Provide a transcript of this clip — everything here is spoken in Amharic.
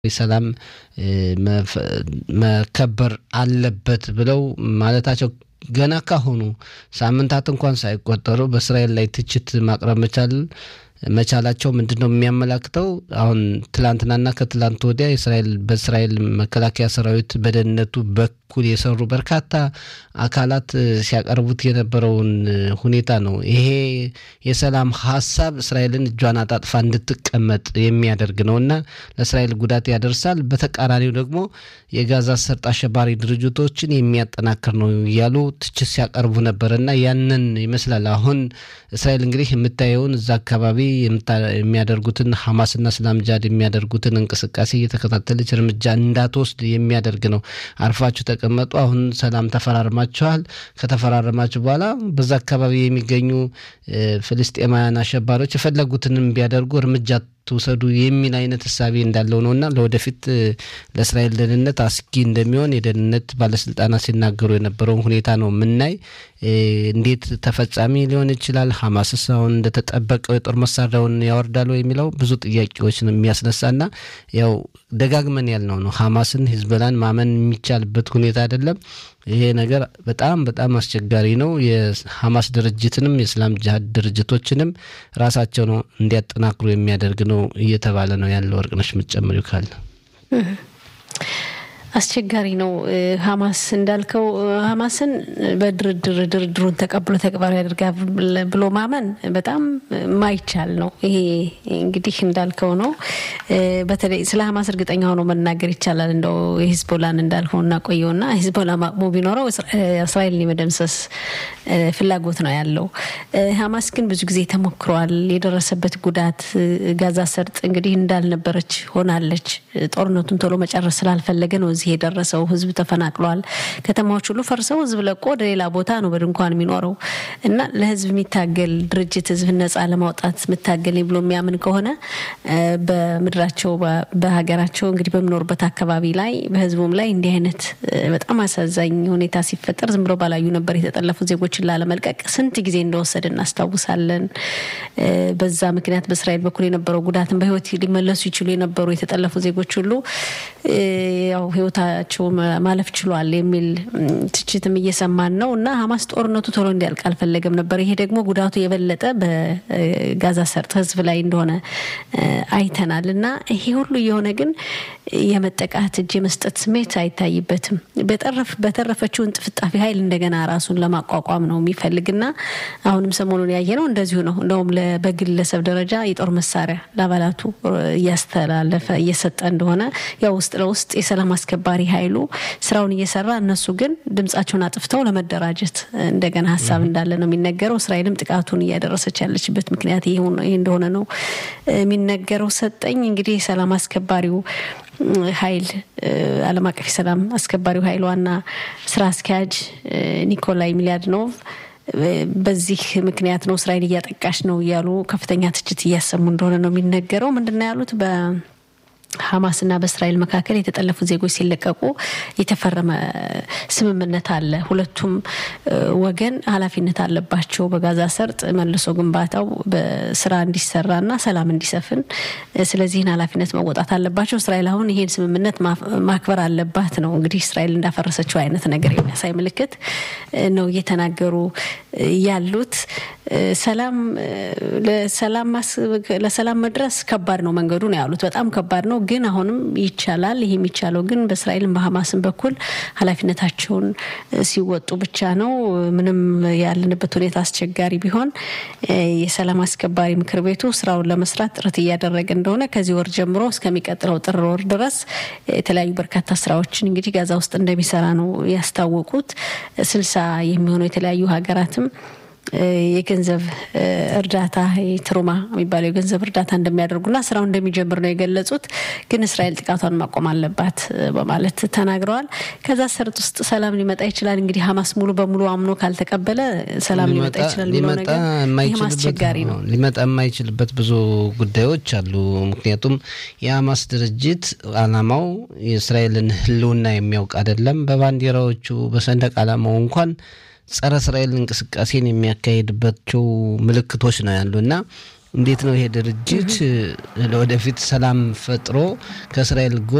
ሰላም መከበር አለበት ብለው ማለታቸው ገና ካሁኑ ሳምንታት እንኳን ሳይቆጠሩ በእስራኤል ላይ ትችት ማቅረብ መቻል መቻላቸው ምንድን ነው የሚያመላክተው? አሁን ትላንትናና ከትላንት ወዲያ የእስራኤል በእስራኤል መከላከያ ሰራዊት በደህንነቱ በኩል የሰሩ በርካታ አካላት ሲያቀርቡት የነበረውን ሁኔታ ነው። ይሄ የሰላም ሀሳብ እስራኤልን እጇን አጣጥፋ እንድትቀመጥ የሚያደርግ ነው እና ለእስራኤል ጉዳት ያደርሳል። በተቃራኒው ደግሞ የጋዛ ሰርጥ አሸባሪ ድርጅቶችን የሚያጠናክር ነው እያሉ ትችት ሲያቀርቡ ነበር እና ያንን ይመስላል አሁን እስራኤል እንግዲህ የምታየውን እዛ አካባቢ የሚያደርጉትን ሐማስና እስላም ጃድ የሚያደርጉትን እንቅስቃሴ እየተከታተለች እርምጃ እንዳትወስድ የሚያደርግ ነው። አርፋችሁ ተቀመጡ፣ አሁን ሰላም ተፈራርማችኋል። ከተፈራረማችሁ በኋላ በዛ አካባቢ የሚገኙ ፍልስጤማውያን አሸባሪዎች የፈለጉትንም ቢያደርጉ እርምጃ ትውሰዱ የሚል አይነት እሳቤ እንዳለው ነው እና ለወደፊት ለእስራኤል ደህንነት አስጊ እንደሚሆን የደህንነት ባለስልጣናት ሲናገሩ የነበረውን ሁኔታ ነው የምናይ። እንዴት ተፈጻሚ ሊሆን ይችላል? ሐማስስ አሁን እንደተጠበቀው የጦር መሳሪያውን ያወርዳሉ የሚለው ብዙ ጥያቄዎች ነው የሚያስነሳና ያው ደጋግመን ያልነው ነው ሐማስን ሂዝቦላን ማመን የሚቻልበት ሁኔታ አይደለም። ይሄ ነገር በጣም በጣም አስቸጋሪ ነው። የሐማስ ድርጅትንም የእስላም ጅሃድ ድርጅቶችንም ራሳቸው ነው እንዲያጠናክሩ የሚያደርግ ነው እየተባለ ነው ያለው። ወርቅነሽ የምትጨምሪው ካለ አስቸጋሪ ነው። ሀማስ እንዳልከው ሀማስን በድርድር ድርድሩን ተቀብሎ ተግባራዊ ያደርጋል ብሎ ማመን በጣም ማይቻል ነው። ይሄ እንግዲህ እንዳልከው ነው። በተለይ ስለ ሀማስ እርግጠኛ ሆኖ መናገር ይቻላል። እንደው የሂዝቦላን እንዳልከው እናቆየውና ሂዝቦላ ማቅሞ ቢኖረው እስራኤልን የመደምሰስ ፍላጎት ነው ያለው። ሀማስ ግን ብዙ ጊዜ ተሞክሯል። የደረሰበት ጉዳት ጋዛ ሰርጥ እንግዲህ እንዳልነበረች ሆናለች። ጦርነቱን ቶሎ መጨረስ ስላልፈለገ ነው እዚህ የደረሰው። ህዝብ ተፈናቅሏል። ከተማዎች ሁሉ ፈርሰው ህዝብ ለቆ ወደ ሌላ ቦታ ነው በድንኳን የሚኖረው እና ለህዝብ የሚታገል ድርጅት ህዝብ ነጻ ለማውጣት የምታገል ብሎ የሚያምን ከሆነ በምድራቸው በሀገራቸው እንግዲህ በሚኖሩበት አካባቢ ላይ በህዝቡም ላይ እንዲህ አይነት በጣም አሳዛኝ ሁኔታ ሲፈጠር ዝም ብሎ ባላዩ ነበር የተጠለፉ ዜጎችን ላለመልቀቅ ስንት ጊዜ እንደወሰደ እናስታውሳለን። በዛ ምክንያት በእስራኤል በኩል የነበረው ጉዳትን በህይወት ሊመለሱ ይችሉ የነበሩ የተጠለፉ ዜጎች ሁሉ ያው ህይወታቸው ማለፍ ችሏል የሚል ትችትም እየሰማን ነው እና ሀማስ ጦርነቱ ቶሎ እንዲያልቅ አልፈለገም ነበር። ይሄ ደግሞ ጉዳቱ የበለጠ በጋዛ ሰርጥ ህዝብ ላይ እንደሆነ አይተናል እና ይሄ ሁሉ የሆነ ግን የመጠቃት እጅ የመስጠት ስሜት አይታይበትም። በተረፈችው እንጥፍጣፊ ኃይል እንደገና ራሱን ለማቋቋም ነው የሚፈልግና አሁንም ሰሞኑን ያየ ነው እንደዚሁ ነው። እንደውም በግለሰብ ደረጃ የጦር መሳሪያ ለአባላቱ እያስተላለፈ እየሰጠ እንደሆነ ያው ውስጥ ለውስጥ የሰላም አስከባሪ ኃይሉ ስራውን እየሰራ እነሱ ግን ድምጻቸውን አጥፍተው ለመደራጀት እንደገና ሀሳብ እንዳለ ነው የሚነገረው። እስራኤልም ጥቃቱን እያደረሰች ያለችበት ምክንያት ይህ እንደሆነ ነው የሚነገረው። ሰጠኝ እንግዲህ የሰላም አስከባሪው ኃይል ዓለም አቀፍ የሰላም አስከባሪው ኃይል ዋና ስራ አስኪያጅ ኒኮላይ ሚሊያድኖቭ በዚህ ምክንያት ነው እስራኤል እያጠቃሽ ነው እያሉ ከፍተኛ ትችት እያሰሙ እንደሆነ ነው የሚነገረው። ምንድነው ያሉት በ ሀማስና በእስራኤል መካከል የተጠለፉ ዜጎች ሲለቀቁ የተፈረመ ስምምነት አለ። ሁለቱም ወገን ኃላፊነት አለባቸው በጋዛ ሰርጥ መልሶ ግንባታው በስራ እንዲሰራና ሰላም እንዲሰፍን። ስለዚህን ኃላፊነት መወጣት አለባቸው። እስራኤል አሁን ይሄን ስምምነት ማክበር አለባት ነው እንግዲህ እስራኤል እንዳፈረሰችው አይነት ነገር የሚያሳይ ምልክት ነው እየተናገሩ ያሉት። ሰላም ለሰላም መድረስ ከባድ ነው መንገዱ ነው ያሉት። በጣም ከባድ ነው ግን አሁንም ይቻላል። ይህ የሚቻለው ግን በእስራኤልም በሀማስም በኩል ኃላፊነታቸውን ሲወጡ ብቻ ነው። ምንም ያለንበት ሁኔታ አስቸጋሪ ቢሆን የሰላም አስከባሪ ምክር ቤቱ ስራውን ለመስራት ጥረት እያደረገ እንደሆነ ከዚህ ወር ጀምሮ እስከሚቀጥለው ጥር ወር ድረስ የተለያዩ በርካታ ስራዎችን እንግዲህ ጋዛ ውስጥ እንደሚሰራ ነው ያስታወቁት። ስልሳ የሚሆኑ የተለያዩ ሀገራትም የገንዘብ እርዳታ ትሩማ የሚባለው የገንዘብ እርዳታ እንደሚያደርጉና ስራው እንደሚጀምር ነው የገለጹት። ግን እስራኤል ጥቃቷን ማቆም አለባት በማለት ተናግረዋል። ከዛ ሰርጥ ውስጥ ሰላም ሊመጣ ይችላል። እንግዲህ ሀማስ ሙሉ በሙሉ አምኖ ካልተቀበለ ሰላም ሊመጣ ይችላል የሚለው ነገር ይህም አስቸጋሪ ነው። ሊመጣ የማይችልበት ብዙ ጉዳዮች አሉ። ምክንያቱም የሀማስ ድርጅት አላማው የእስራኤልን ሕልውና የሚያውቅ አይደለም። በባንዲራዎቹ በሰንደቅ ዓላማው እንኳን ጸረ እስራኤል እንቅስቃሴን የሚያካሄድባቸው ምልክቶች ነው ያሉ እና እንዴት ነው ይሄ ድርጅት ለወደፊት ሰላም ፈጥሮ ከእስራኤል